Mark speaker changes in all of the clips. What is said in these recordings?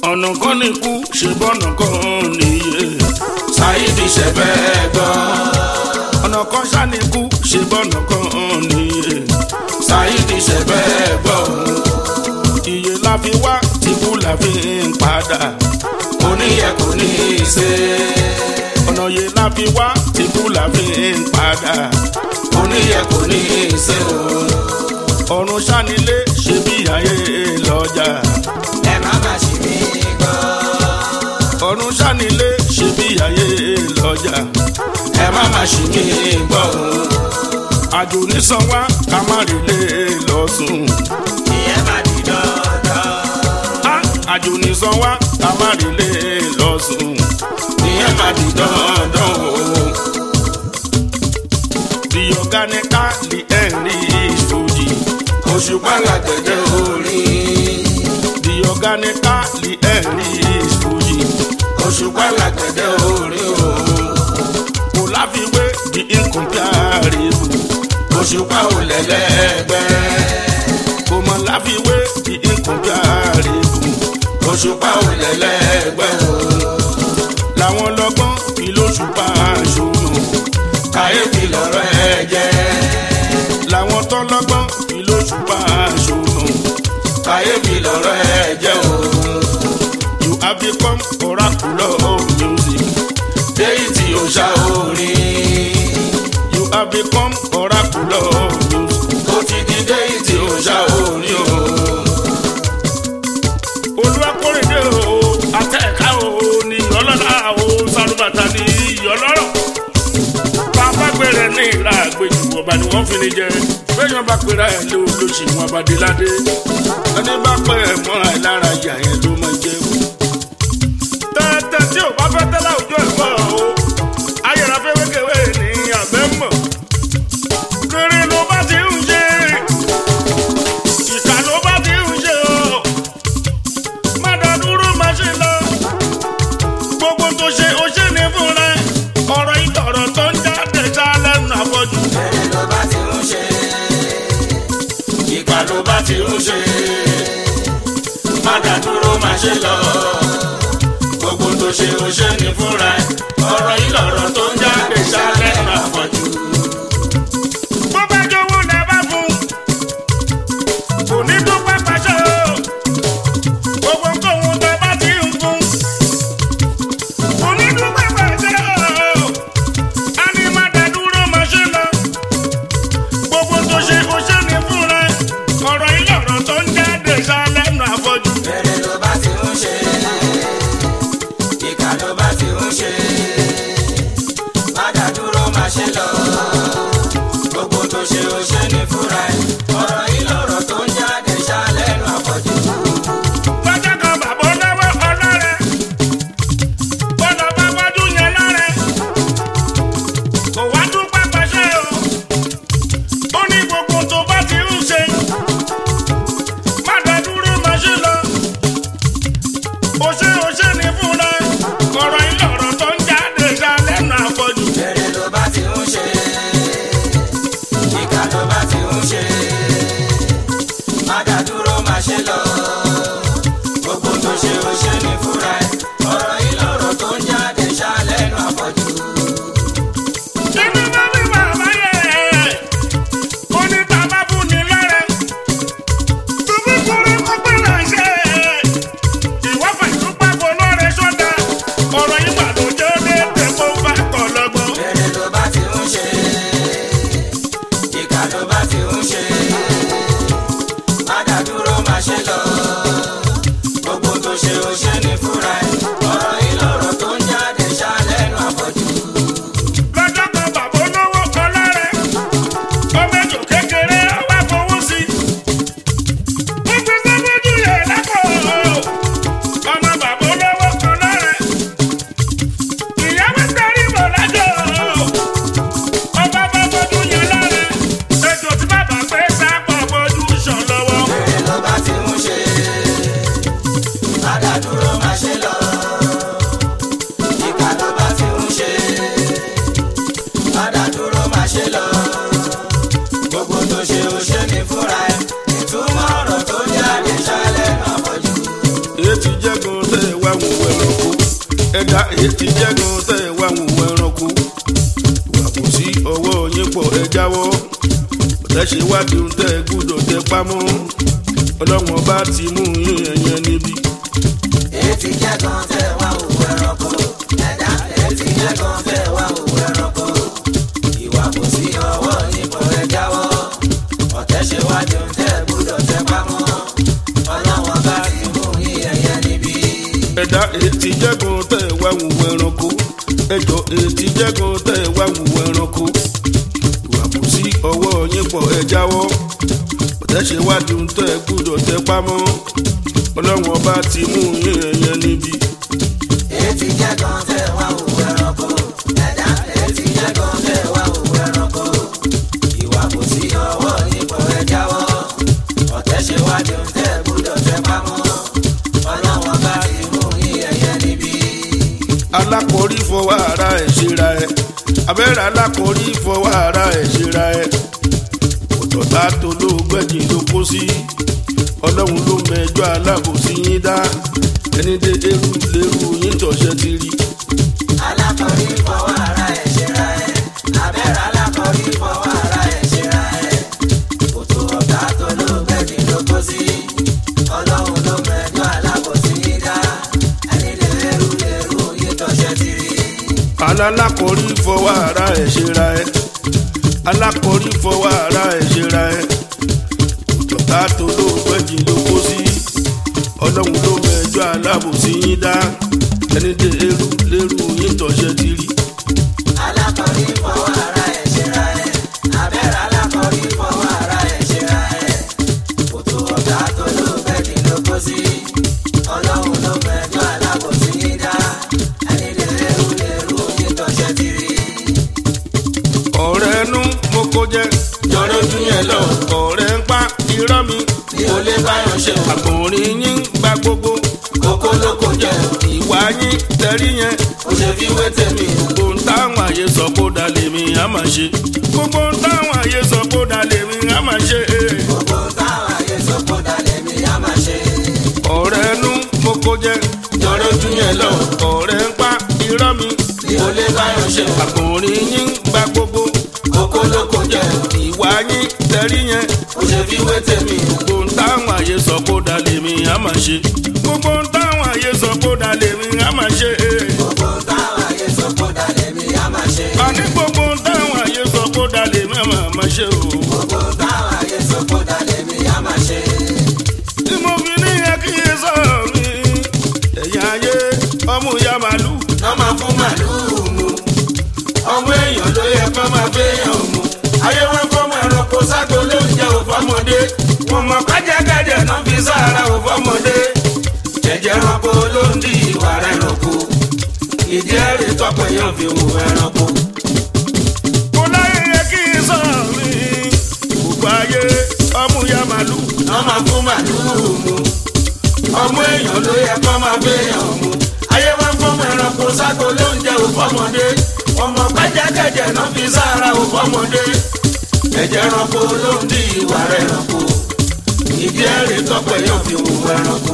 Speaker 1: ọ̀nà kan ní kú ṣe bọ́nà kan níye.
Speaker 2: Saidi ṣẹ̀fẹ̀ gbọ́.
Speaker 1: ọ̀nà kan ṣá ní kú ṣe bọ́nà kan níye.
Speaker 2: Saidi ṣẹ̀fẹ̀ gbọ́.
Speaker 1: iye la fi wá tí kú la fi ń padà.
Speaker 2: Oníyẹ kò ní í ṣe.
Speaker 1: ọ̀nà yẹ la fi wá tí kú la fi ń padà.
Speaker 2: Oníyẹ kò ní í ṣe o.
Speaker 1: ọ̀run ṣánilé ṣe bí ayé lọ́jà.
Speaker 2: Ẹ má má ṣì mí gbọ́.
Speaker 1: ọ̀run ṣánilé ṣe bí ayé lọ́jà.
Speaker 2: Ẹ má má ṣì mí gbọ́ o.
Speaker 1: àjò nísan wá ká má rí lé lọ́sùn.
Speaker 2: Ìyẹn má di dandan.
Speaker 1: Á, àjò nísan wá ká má rí lé lọ́sùn.
Speaker 2: Ìyẹn má di dandan o.
Speaker 1: The organically English Fuji.
Speaker 2: Òṣùpá làgbẹ̀dẹ orin.
Speaker 1: The organically English Fuji.
Speaker 2: Òṣùpá làgbẹ̀dẹ orin o.
Speaker 1: Kò láfiwé the incomparable.
Speaker 2: Òṣùpá ò lẹ́lẹ́gbẹ́.
Speaker 1: Kò mọ̀ láfiwé the incomparable.
Speaker 2: Òṣùpá ò lẹ́lẹ́gbẹ́ o.
Speaker 1: Làwọn lọ́gbọ́n fi lóṣùpá ṣòro.
Speaker 2: Kàyéfì lọ̀rọ̀ ẹ jẹ́.
Speaker 1: Làwọn tọ́lọ́gbọ́n fi lóṣùpá ṣòro.
Speaker 2: Kàyéfì lọ̀rọ̀ ẹ jẹ́ o.
Speaker 1: You have become oracle of music.
Speaker 2: Déyìtì òṣà orin.
Speaker 1: You have become oracle of music.
Speaker 2: Ó ti di déyìtì òṣà orin o.
Speaker 1: olùwàkórèdè o àtẹ̀ká o ní ọlọ́lá o sálúbàtà ní ìyọlọ́rọ̀ bàbá gbèrè ní ìlà àgbèjì ọba ni wọ́n fi ní jẹ bẹ́ẹ̀yàn bá pèrè ẹ̀ lé olóṣì wọn abadéládé ẹni bá pẹ́ ẹ̀ mọ́ra ẹ̀ lára ìyá yẹn ló máa jẹ́ o. tẹ́tẹ́ tí ò bá fẹ́ tẹ́lá òjò ẹ̀ mọ́ o ayẹ̀rọ fẹ́wékèwé ní abẹ́ mọ̀ rere ló bá ti ń ṣe ìkà ló bá ti ń ṣe o má dá dúró má ṣe lọ. gbogbo tó ṣe ó ṣe ní fúnra ẹ̀. ọ̀rọ̀ ìtọ̀rọ̀ tó ń jáde sá lẹ́nu àfọ̀jù.
Speaker 2: Bẹ́ẹ̀ ló bá ti ń ṣe. Ìkà ló bá ti ń ṣe. Má dá dúró má ṣe lọ. Gbogbo tó ṣe ó ṣe ní fúnra ẹ̀. Ọ̀rọ̀ yìí lọ̀rọ̀ tó ń jáde ṣálẹ̀ náà fọ̀jù.
Speaker 1: bó bá jówó lẹ bá fún. kò ní dúpẹ́ pàṣẹ o. gbogbo nǹkan tẹ bá ti ń fún. kò ní dúpẹ́ pàṣẹ o. a ní má dá dúró má ṣe lọ. gbogbo tó ṣe ó ṣe ní fúnra ẹ̀. ọ̀rọ̀ ìlọ̀rọ̀ tó ń jáde sá lẹ́nu àfọ̀jù.
Speaker 2: Bẹ́ẹ̀ ló bá ti ń ṣe. Ìkà ló bá ti ń ṣe. Má dá dúró má ṣe lọ. Gbogbo tó ṣe ó ṣe ní fúnra ẹ̀. Ọ̀rọ̀ yìí lọ̀rọ̀ tó ń jáde ṣálẹ̀ náà fọ̀jù.
Speaker 1: lọ́jọ́ kan bàbá olówó ọlọ́rẹ̀ bọ́lá bá wájú yẹn lọ́rẹ̀ kò wá dúpẹ́ pàṣẹ o ó ní gbogbo tó bá ti ń ṣe má dá dúró má ṣe lọ ó ṣe ó ṣe ní fúnra ọ̀rọ̀ ìlọ̀rọ̀ tó ń jáde sá lẹ́nu àfọ̀jù.
Speaker 2: Bẹ́ẹ̀ ló bá ti ń ṣe. Ìkà ló bá ti ń ṣe. Má dá dúró má ṣe lọ. Gbogbo tó ṣe ó ṣe ní fúnra ẹ̀. Ọ̀rọ̀ yìí lọ̀rọ̀ tó ń jáde ṣálẹ̀ náà fọ̀jù.
Speaker 1: Ibi bá wí bàbá yẹ, ó ní tàbá fún ni lọ́rẹ̀. Tóbi kúrú kó pé là ń ṣe. Ìwọ́fà ìdúpẹ́ fún lọ́rẹ̀ sọ́dà. Ọ̀rọ̀ yìí mà ló jẹ́ déédéé kó bá kọ̀ lọ́gbọ́n.
Speaker 2: Bẹ́ẹ̀ ló bá ti ń ṣe. Ìkà ló bá ti ń ṣe. Má dá dúró má ṣe lọ. Gbogbo tó ṣe ó ṣe ní fúnra ẹ̀. Ọ̀rọ̀ yìí lọ̀rọ̀ tó ń jáde ṣálẹ̀ náà fọ̀jù.
Speaker 1: Lọ́jọ́ kan bàbá olówó kan lọ́rẹ̀. Ọmọ ejò kékeré wá fowó sí. Ó gbé sẹ́gbẹ́jú yẹn lápò. Ọmọ bàbá olówó kan lọ́rẹ̀. Ìyàwó tẹ̀rí bọ̀ lájọ́. Ọba bá fojú yẹn lọ́rẹ̀. Ejò tí bàbá gbé sápọ̀ fojú sàn lọ́wọ́.
Speaker 2: Bẹ́ẹ̀ ló bá ti ń ṣe. Má dá dúró má ṣe lọ. Ìkà ló bá ti ń ṣe. Má dá dúró má ṣe lọ. Gbogbo tó ṣe ó ṣe ní fúnra ẹ̀. Ìtumọ̀ ọ̀rọ̀ tó jáde ṣálẹ̀ náà fọ̀jù.
Speaker 1: Èyí ti jẹ́gun tẹ̀ ẹ̀dá ètí jẹ́gun tẹ̀ wá wò ẹranko ìwà kò sí ọwọ́ yín pọ̀ ẹ jáwọ́ ọ̀tẹ̀ṣe wádìí ń tẹ̀ gbúdọ̀ tẹ pamọ́ ọlọ́wọ́n bá ti mú yín ẹ̀yẹn níbi.
Speaker 2: Etí jẹ́ gan tẹ̀ wá òwú ẹranko. Ẹ̀dá etí jẹ́ gan tẹ̀ wá òwú ẹranko. Ìwà kò sí ọwọ́ nípò ẹ jáwọ́. Ọ̀tẹ̀ ṣe wájú tẹ̀ gbúdọ̀ tẹ pamọ́. Ọlọ́wọ́n bá ti mú yín ẹyẹ níbí.
Speaker 1: ẹ̀dá ètí jẹ́gun tẹ̀ wá wò ẹranko ẹjọ́ ètí jẹ́gun tẹ̀ wá wò ẹranko ìwà kò sí ọwọ́ yín pọ̀ ẹ jáwọ́ ọ̀tẹ̀ṣe wádìí ń tẹ̀ gbúdọ̀ tẹ pamọ́ ọlọ́wọ́n bá ti mú yín ẹ̀yẹn níbi.
Speaker 2: Etí jẹ́ gan tẹ̀ wá òwú ẹranko. Ẹ̀dá etí jẹ́ gan tẹ̀ wá òwú ẹranko. Ìwà kò sí ọwọ́ nípò ẹ jáwọ́. Ọ̀tẹ̀ ṣe wájú tẹ̀ gbúdọ̀ tẹ pamọ́. Ọlọ́wọ́n bá ti mú yín ẹyẹ níbí.
Speaker 1: alákòórí fọwọ́ ara ẹ̀ ṣera ẹ̀ abẹ́rẹ́ alákòórí fọwọ́ ara ẹ̀ ṣera ẹ̀ òtọ̀tà tó ló gbẹ̀jìn ló kó sí ọlọ́run ló mẹjọ́ alábòsí yín dá ẹni dé eru lérú yín tọ̀ṣẹ́ ti rí
Speaker 2: alákọ̀rí fọwọ́ ara ẹ̀ ṣera ẹ̀ abẹ́rẹ́ alákọ̀rí fọwọ́ ara ẹ̀ ṣera ẹ̀ kòtò ọ̀gá tó ló gbẹ̀dì ló kó sí ọlọ́run ló mẹ́jọ alábòsí dá ẹni lè lérú lérú yín tọ́ṣẹ́ ti rí.
Speaker 1: alákòórí fọwọ́ ara ẹ̀ ṣera ẹ̀ alákòórí fọwọ́ ara ẹ̀ ṣera ẹ̀ òtọ̀tà tó ló gbẹ̀jìn ló kó sí ọlọ́run ló mẹjọ́ alábòsí yín dá ẹni dé eru lérú yín tọ̀ṣẹ́ ti rí.
Speaker 2: alákọ̀rí fọwọ́ ara ẹ̀ ṣera ẹ̀ abẹ́rẹ́ alákọ̀rí fọwọ́ ara ẹ̀ ṣera ẹ̀ kòtò ọ̀gá tó ló gbẹ̀dì ló kó sí ọlọ́run ló mẹ́jọ alábòsí dá ẹni lè lérú lérú yín tọ́ṣẹ́ ti rí.
Speaker 1: ọ̀rẹ́ nú mo kó jẹ́ jọ̀rọ̀ ojú yẹn lọ ọ̀rẹ́ ń pa irọ́ mi
Speaker 2: mi ò lè báyọ̀ ṣe o.
Speaker 1: àgbọ̀nrín yín gba gbogbo
Speaker 2: kókó ló kó jẹ o.
Speaker 1: ìwà yín tẹ̀rí yẹn
Speaker 2: ó ṣe fi wé tèmi o.
Speaker 1: gbogbo ń táwọn àyè sọ kó da lèmi á máa ṣe gbogbo ń táwọn àyè sọ kó da lèmi á máa ṣe
Speaker 2: gbogbo táwọn ayé sọ kó dalẹ̀ mi á máa ṣe.
Speaker 1: ọ̀rẹ́ nú mo kó jẹ́ jọ̀rọ̀ ojú yẹn lọ ọ̀rẹ́ ń pa irọ́ mi
Speaker 2: mi ò lè báyọ̀ ṣe o.
Speaker 1: àgbọ̀nrín yín gba gbogbo
Speaker 2: kókó ló kó jẹ o.
Speaker 1: ìwà yín tẹ̀rí yẹn
Speaker 2: ó ṣe fi wé tèmi o.
Speaker 1: gbogbo ń táwọn àyè sọ kó da lèmi á máa ṣe gbogbo ń táwọn àyè sọ kó da lèmi á máa ṣe
Speaker 2: gbogbo táwọn ayé sọ kó dalẹ̀ mi á máa ṣe.
Speaker 1: àní gbogbo ń táwọn àyè sọ kó da lèmi á máa máa ṣe o.
Speaker 2: gbogbo táwọn ayé sọ kó dalẹ̀ mi á máa ṣe.
Speaker 1: tí mo fi ní yẹ kí n sọ mi ẹ̀yìn ayé ọmú ya màlúù
Speaker 2: wọ́n máa fún màlúù mu. ọmọ èèyàn ló yẹ kó máa fẹ́yàn mu. ayé wọn fọmọ ẹranko ságo ló ń jẹ òfọmọdé. wọn mọ kájàkájà náà fi sára òfọmọdé. jẹjẹ ẹranko ló ń di ìwà rẹ ẹranko. ìdí ẹ̀rí tọpẹ yóò fi wù ẹranko.
Speaker 1: kó láyé yẹ kí n sọ mi gbogbo ayé ọmú ya màlúù
Speaker 2: wọ́n máa fún màlúù mu. ọmọ èèyàn ló yẹ kó máa fẹ́yàn mu. ayé wọn fọmọ ẹranko ságo ló ń jẹ òfọmọdé. wọn mọ kájàkájà náà fi sára òfọmọdé. ẹ̀jẹ̀ ẹranko ló ń di ìwà rẹ̀ ẹranko. ìdí ẹ̀rí tọpẹ yóò fi wù ẹranko.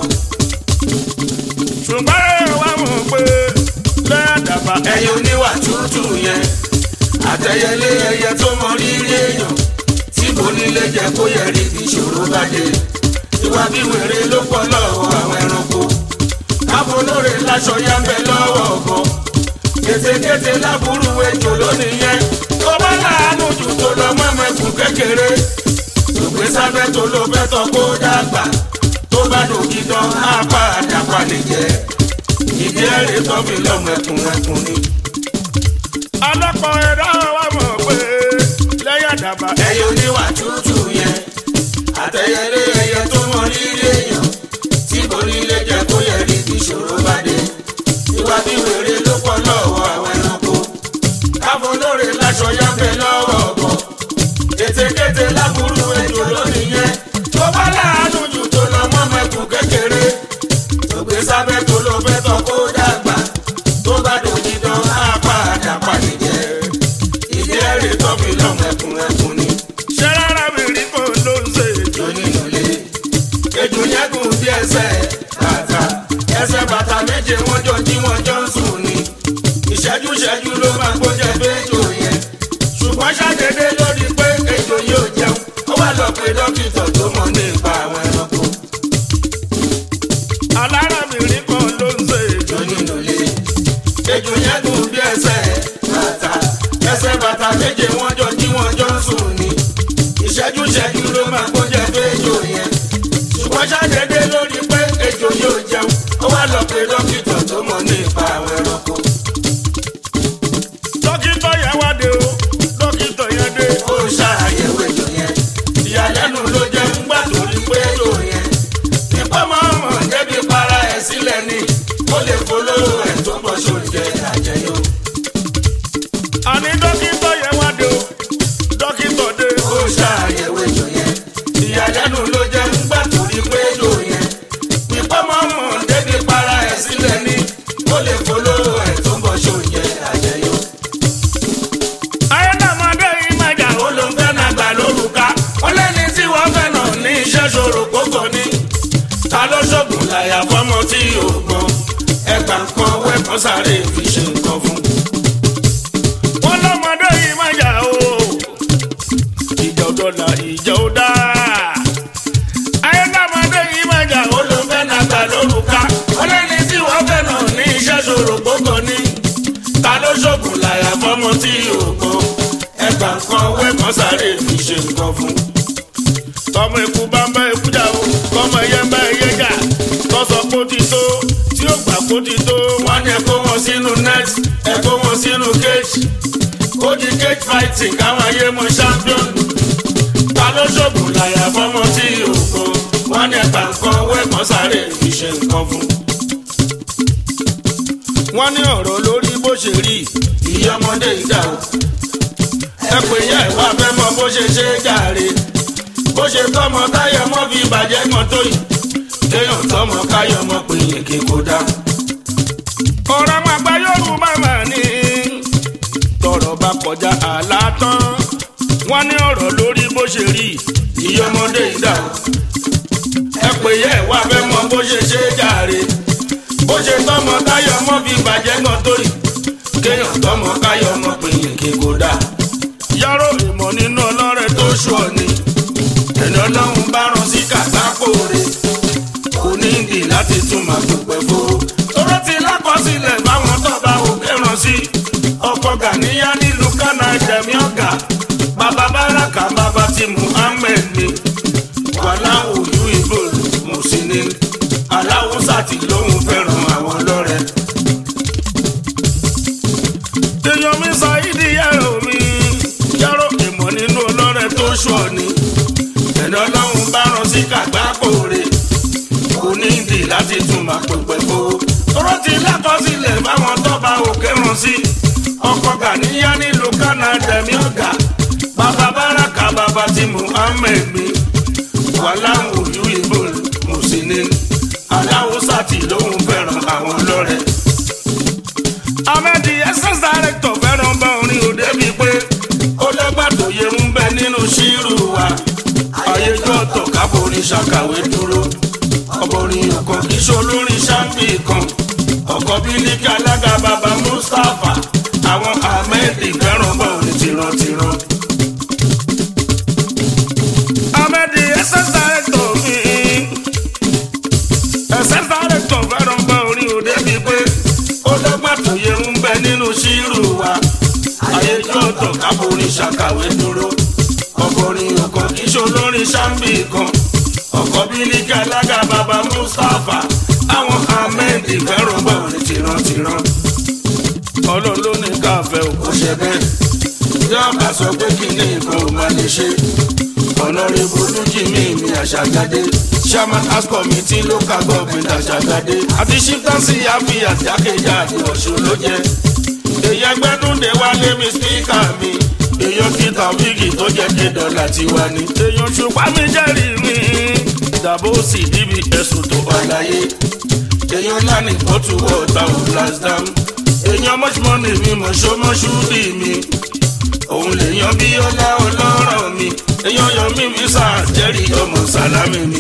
Speaker 1: ṣùgbọ́n ẹ wá mọ̀ pé lẹ́ẹ̀dàbà
Speaker 2: ẹyẹ oníwà tútù yẹn àtẹyẹlé ẹyẹ tó mọ rírì èèyàn tí kò nílé jẹ kó yẹ rí kí ìṣòro bá dé ìwà bí wèrè ló pọ̀ lọ́wọ́ àwọn ẹranko káfọlóore láṣọ yá ń bẹ lọ́wọ́ ọkọ kétékété láburú ejò lónìí yẹn tó bá láàánú jù tó lọ mọ́mẹ́kùn kékeré tògbé sábẹ́ tó ló fẹ́ tọ́ kó dàgbà tó bá dòkì tán á pa àdàpà lè jẹ́ ìdí ẹ̀rí tó fi lọ́mọ ẹkùn ẹkùn ni.
Speaker 1: ọlọ́pàá ẹ̀dá wa mọ̀ pé lẹ́yàdàbà
Speaker 2: ẹyẹ oníwà tútù yẹn àtẹyẹlé ẹyẹ tó mọ rírì èèyàn tí kò nílé jẹ kó yẹ rí kí ìṣòro bá dé ìwà bí wèrè ló pọ̀ lọ́wọ́ àwọn ẹranko káfọ lóore láṣọ yáfẹ lọ́wọ́ ọkọ kétékété láburú ejò lónìí yẹn tó bá láàánú jù tó lọ mọ́ mẹ́kùn kékeré tó gbé sábẹ́ tó ló fẹ́ tọ́ kó dàgbà tó bá dòjì dán á pa àdàpà nìjẹ́ ìdí ẹ̀rí tó fi lọ́mọ ẹkùn ẹkùn ni
Speaker 1: ṣé rárá mi rí kó ló ń ṣe ètò
Speaker 2: onínúlé ejò yẹn gùn bí ẹsẹ̀ bàtà ẹsẹ̀ bàtà méje wọ́n jọ jí wọ́n jọ ń sùn ṣẹ́jú ṣẹ́jú ló máa kó jẹ fẹ́jọ yẹn ṣùgbọ́n ṣàdédé lórí pé ejò yóò jẹun ó wá lọ pé dókítà tó mọ̀ nípa àwọn ẹranko
Speaker 1: dókítà yẹn wá dé o dókítà yẹn dé.
Speaker 2: ó ṣàyẹ̀wò ejò yẹn ìyàlẹ́nu ló jẹ́ ńgbà tó rí pé ejò yẹn nípa máa mọ̀ débi para ẹ̀ sílẹ̀ ni ó lè polówó ẹ̀ tó bọ́ sóúnjẹ àjẹyó
Speaker 1: àní dókítà yẹn wá dé o dókítà dé.
Speaker 2: ó ṣàyẹ̀wò ejò yẹn ìyàlẹ́nu ló jẹ́ ńgbà tó rí pé ejò yẹn nípa máa mọ̀ débi para ẹ̀ sílẹ̀ ni ó lè polówó ẹ̀ tó bọ́ sóúnjẹ àjẹyó.
Speaker 1: ayédàmọdé yìí máa jà ó
Speaker 2: ó ló ń fẹ́ náà gbà lórúkà ó lẹ́ni tí wọ́n fẹ́ náà ní iṣẹ́ ṣòro kókò ní. ta ló ṣògùn láyà fọ́mọ tí yóò gbọ́n ẹgbà kan wẹ́pọ̀n sáré fi ṣe nǹkan fún.
Speaker 1: wọn lọmọdé yìí máa jà o ìjà ò dọ́là ìjà ò dá ayédàmọdé yìí máa jà
Speaker 2: ó
Speaker 1: ó
Speaker 2: ló ń fẹ́ náà gbà lórúkà ó lẹ́ni tí wọ́n fẹ́ náà ní iṣẹ́ ṣòro kókò ní. ta ló ṣògùn láyà fọ́mọ tí yóò gbọ́n ẹgbà kan wẹ́pọ̀n sáré fi ṣe nǹkan fún.
Speaker 1: tọmọ ikú bá ń bá ikú jà o tọmọ ẹyẹ ń bá ẹyẹ jà tọsọ kó ti tó tí ó gbà kó ti tó
Speaker 2: wọ́n ní ẹ kó wọn sínú net ẹ kó wọn sínú cage kó di cage fighting káwọn ayé mọ champion ta ló ṣògùn láyà fọmọ tí òkò wọ́n ní ẹgbà nǹkan wẹ́ẹ̀mọ́ sáré fi ṣe nǹkan fún.
Speaker 1: wọn ní ọ̀rọ̀ lórí bó ṣe rí
Speaker 2: ìyá ọmọdé ìdá o ẹ pè yá ìwà fẹ́ mọ bó ṣe ṣe é jàre bó ṣe tọmọ táyọ̀ mọ́ fi bàjẹ́ mọ́ tó yìí kéèyàn tọmọ káyọ̀ mọ́ pé yèké kó dá.
Speaker 1: ọ̀rọ̀ máa gba yorùbá máa ní tọrọ bá kọjá àlá tán wọn ní ọ̀rọ̀ lórí bó ṣe rí
Speaker 2: ìyá ọmọdé ìdá o ẹ pè yẹ ìwà fẹ́ mọ bó ṣe ṣe é jàre bó ṣe tọmọ táyọ̀ mọ́ fi bàjẹ́ mọ́ tó yìí kéèyàn tọmọ káyọ̀ mọ́ pé yèké kó dá.
Speaker 1: yàrá ìmọ̀ nínú ọlọ́rẹ̀ tó
Speaker 2: tó ṣù ọ ni ẹni ọlọ́run bá rán sí kàtàkó re kò ní ìdí láti tún máa dúpẹ́ fóró. tóró ti lákọsílẹ̀ báwọn tó bá òkè rán sí ọkọ̀ gàníyá nílùú kánà jẹ̀mí ọ̀gá bàbá báràkà bàbá ti muhammed ni wàhálà òyú ìbò mùsùlùmí aláwùsà tí lóun fẹ́ràn àwọn lọ́rẹ̀.
Speaker 1: èèyàn mi sọ ìdí yàrá mi yàrá ìmọ̀ nínú ọlọ́rẹ̀ tó
Speaker 2: tó ṣù ọ ni ẹni ọlọ́run bá rán sí kàgbákò re kò ní ìdí láti tún máa pèpè fowó. tóró ti lákọsílẹ̀ báwọn tọ́ba òkè rán sí ọkọ̀ gàníyá nílùú kánádà ní ọ̀gá bàbá báràkà bàbá tí muhammed mi wàhálà òjú ìbò mùsùlùmí aláwùsà tí lóun fẹ́ràn àwọn lọ́rẹ̀.
Speaker 1: ahmed ss director fẹ́ràn bá orin òde
Speaker 2: débi pé ó lọ́gbà tó yẹ ń bẹ nínú ṣírù wa ayéjọ́ ọ̀tọ̀ káforí ṣàkàwé dúró ọbọ̀rin ọ̀kan kì í ṣe olórin ṣáńpì kan ọkọ̀ bílíkì alága bàbá mustapha àwọn ahmed fẹ́ràn bá orin tìrantìran.
Speaker 1: ahmed ss director mi ss director fẹ́ràn bá orin òde
Speaker 2: débi pé ó lọ́gbà tó yẹ ń bẹ nínú ṣírù wa ayéjọ́ ọ̀tọ̀ káforí ṣàkàwé dúró ọkùnrin ọkàn kì í ṣe olórin ṣáńbì kan ọkọ̀ bílíkì alága bàbá mustapha àwọn ahmed fẹ́ràn bọ̀ ní tìrantìran
Speaker 1: ọlọ́run ló ní káfẹ́ o
Speaker 2: kò ṣe bẹ́ẹ̀ yọ̀ọ̀bà sọ pé kí ni nǹkan ò máa lè ṣe ọ̀nàrẹ́bù olújìmí mi àṣàgádé chairman house committee local government àṣàgádé àti chieftaincy àfihàn jákèjádé ọ̀ṣun ló jẹ́ èyàn gbẹ́dúndé wálé mi spíkà mi èyàn kíta wíìgì tó jẹ́ dé dọ́là tiwa ni
Speaker 1: èèyàn ṣùgbọ́n mi jẹ́rìí mi dàbò sì níbi ẹ̀sùn tó wà.
Speaker 2: àlàyé èyàn lánì pọ̀tù wọ̀ọ̀tà ò blasdam èyàn mọ́ṣúmọ́nì mi mọ̀ṣọ́mọ́ṣúdì mi òun lèyàn bí ọlá ọlọ́rọ̀ mi èyàn yọ mí mi sáà jẹ́rì ọmọ sálámì mi.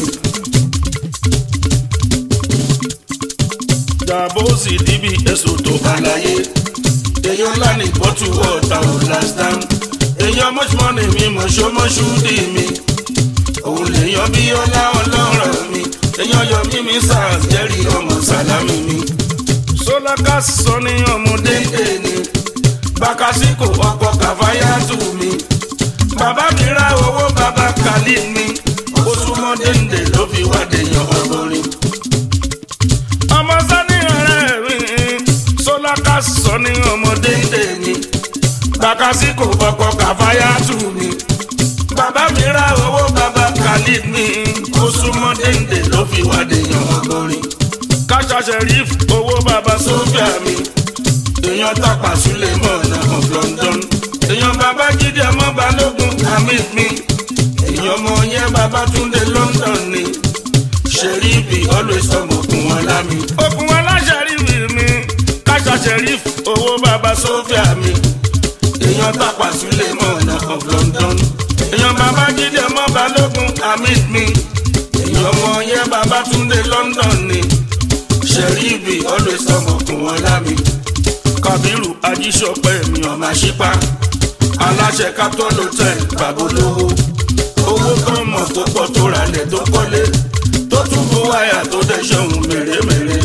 Speaker 1: dàbò sì níbi ẹ̀sùn tó wà.
Speaker 2: àlàyé èyàn lánì pọ̀tù wọ̀ọ̀tà ò blasdam èyàn mọ́ṣúmọ́nì mi mọ̀ṣọ́mọ́ṣúdì mi òun lèyàn bí ọlá ọlọ́rọ̀ mi èyàn yọ mí mi sáà jẹ́rì ọmọ sálámì mi.
Speaker 1: sọlákà sọ ní ọmọdé
Speaker 2: dédé ni bàkásíkò ọkọ̀ kàfáyà tù mí. bàbá mi ra owó bàbá
Speaker 1: khalid mi
Speaker 2: ó súnmọ́ dénde ló fi wá dèèyàn ọgọ́rin.
Speaker 1: ọmọ sani ọ̀rẹ́ mi sọláka sọ ní ọmọdé
Speaker 2: dénde mi bàkásí kò kọ́kọ́ kàfáyà tù mí. bàbá mi ra owó bàbá khalid mi ó súnmọ́ dénde ló fi wá dèèyàn ọgọ́rin.
Speaker 1: káṣá sheriff owó bàbá
Speaker 2: sófíà mi èèyàn tàpá sílẹ̀ mọ́ọ̀nà of London. èèyàn bàbá jíde ọmọ balógun hamid mi èèyàn ọmọ yẹn bàbá túndé London ni ṣèríbì always ọmọkùn wọn lámì.
Speaker 1: okùn aláṣẹrífì mi káṣá sheriff owó bàbá
Speaker 2: sófíà mi èèyàn tàpá sílẹ̀ mọ́ọ̀nà of London. èèyàn bàbá jíde ọmọ balógun hamid mi èèyàn ọmọ yẹn bàbá túndé London ni ṣèríbì always ọmọkùn wọn lámì.
Speaker 1: kabiru ajíṣọpẹ mi
Speaker 2: èèyàn máa ṣípa aláṣẹ capitol hotel babolówó owó kan mọ̀ tó pọ̀ tó ralẹ̀ tó kọ́lé tó tún bó wáyà tó dẹ̀ ṣọ̀hún mèremère.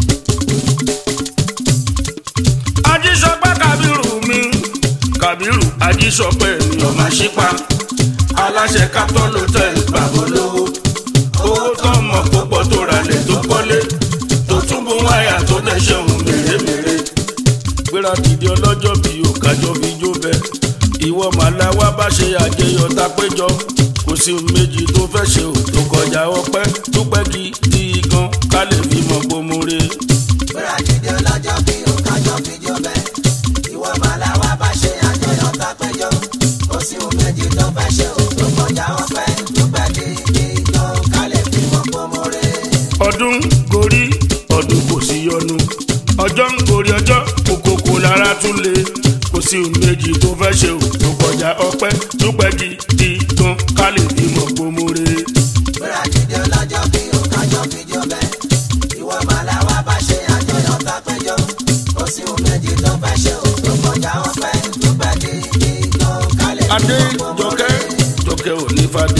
Speaker 1: ajíṣọpẹ kabiru mi kabiru ajíṣọpẹ mi
Speaker 2: èèyàn máa ṣípa aláṣẹ capitol hotel babolówó owó kan mọ̀ tó pọ̀ tó ralẹ̀ tó kọ́lé tó tún bó wáyà tó dẹ̀ ṣọ̀hún mèremère.
Speaker 1: gbéra dìde ọlọ́jọ́ bí òkàjọ́ fi jó bẹ ìwọ màláwa bá ṣe àjẹyọ̀ tá péjọ kò sí ohun méjì tó fẹ́ ṣe ò tó kọjá ọpẹ́ dúpẹ́ gidi gan ká lè fi mọ̀ gbòmùre.
Speaker 3: Gbéra dìde ọlọ́jọ́ bí òkájọ́ fi jó bẹ́. Ìwọ màlá wa bá ṣe àjọyọ̀ tá péjọ. Kò sí ohun méjì tó fẹ́ ṣe ò tó kọjá ọpẹ́. Dúpẹ́ dídí jọ ká lè fi mọ̀ gbòmòrè.
Speaker 1: ọdún gorí ọdún kò sí yọnu ọjọ́ ń gorí ọjọ́ òkòkò lára tún lé kò sí ohun méjì tó fẹ́ ṣe ò tó kọjá ọpẹ́ dúpẹ́ gidi gan ká lè fi mọ̀ gbòmùre.
Speaker 3: Gbéra dìde ọlọ́jọ́ bí òkájọ́ fi jó bẹ́. Ìwọ màlá wa bá ṣe àjọyọ̀ tá péjọ. Kò sí ohun méjì tó fẹ́ ṣe ò tó kọjá ọpẹ́. Dúpẹ́ dídí jọ ká lè fi
Speaker 1: adé
Speaker 3: mọ̀
Speaker 1: jọkẹ́
Speaker 3: gbòmòrè.
Speaker 1: jọkẹ́ onífàdé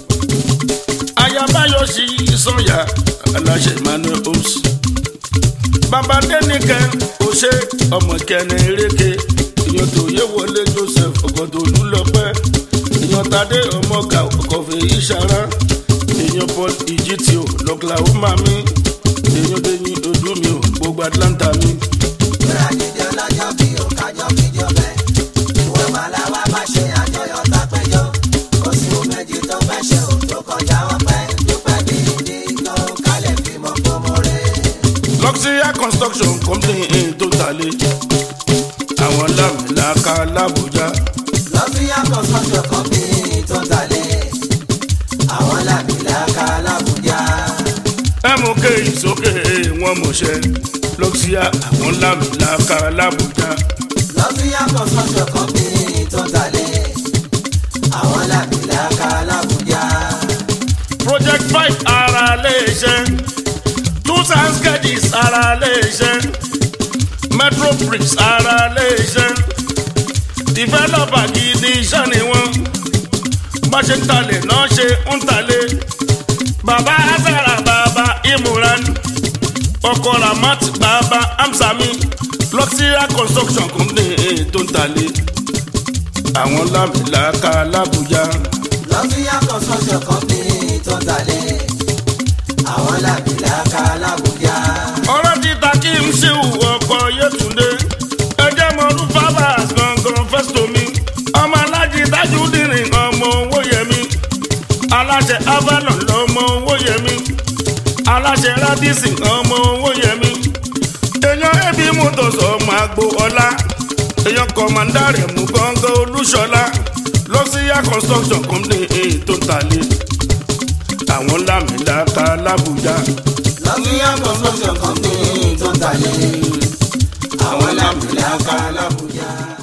Speaker 1: ayabayọ sí sọyà aláṣẹ emmanuel homes bàbá dẹnìkẹ ọṣẹ ọmọ kẹne eréke èèyàn tó yẹ wọlé joseph ọgọdọlù lọpẹ èèyàn tadé ọmọọgà ọkọfẹ ìṣara èèyàn paul ìjìtìó lọkìlàwọmà mi èèyàn tẹyìn ojú mi ò gbogbo atlanta mi.
Speaker 3: Gbéra dìde ọlọ́jọ́ bí òkájọ́ fi jó bẹ́. Ìwọ màlá wa bá ṣe àjọyọ̀ tá péjọ. Kò sí ohun méjì tó fẹ́ ṣe ò tó kọjá ọpẹ́. Dúpẹ́ dídí jọ ká lè fi mọ̀ gbòmòrè.
Speaker 1: luxury construction company in tó talé àwọn lámìlàkà làbújá
Speaker 3: lọ́fíà construction company tó talẹ̀ àwọn làbìlàkà làbújá.
Speaker 1: mk ìsókè wọn mọṣẹ luxury àwọn lámìlàkà làbújá
Speaker 3: lọ́fíà construction company tó talẹ̀ àwọn làbìlàkà làbújá.
Speaker 1: project five ara léṣe two times gadgets ara léṣe metro bricks ara léṣe developer gidi iṣẹ́ ni wọ́n bá ṣe ń talẹ̀ náà ṣe ń talẹ̀ bàbá azara bàbá imuran ọkọ ramat bàbá amsami luxury construction company tó ń talẹ̀ àwọn lámìlàkà làbújá.
Speaker 3: lọ́fíà construction company tó talẹ̀ àwọn làbìlàkà làbújá.
Speaker 1: ọ̀rọ̀ ti ta kí n ṣe ọkọ̀ yétúndé ẹjẹ́ mọ ọdún fábàs gangan fẹ́sítọ̀ mi ọmọ alájí dájú dìrín ọmọ owó yẹmi aláṣẹ avalon lọmọ owó yẹmi aláṣẹ radisson ọmọ owó yẹmi èèyàn ẹbí motors ọmọ àgbo ọlá èèyàn kọmọndàrẹ mú gángan olúṣọlá lọ́síyà construction company èyí tó ń talẹ̀ àwọn lámìlàkà làbújá.
Speaker 3: lọ́fíà construction company tó talẹ̀ àwọn làbìlàkà làbújá.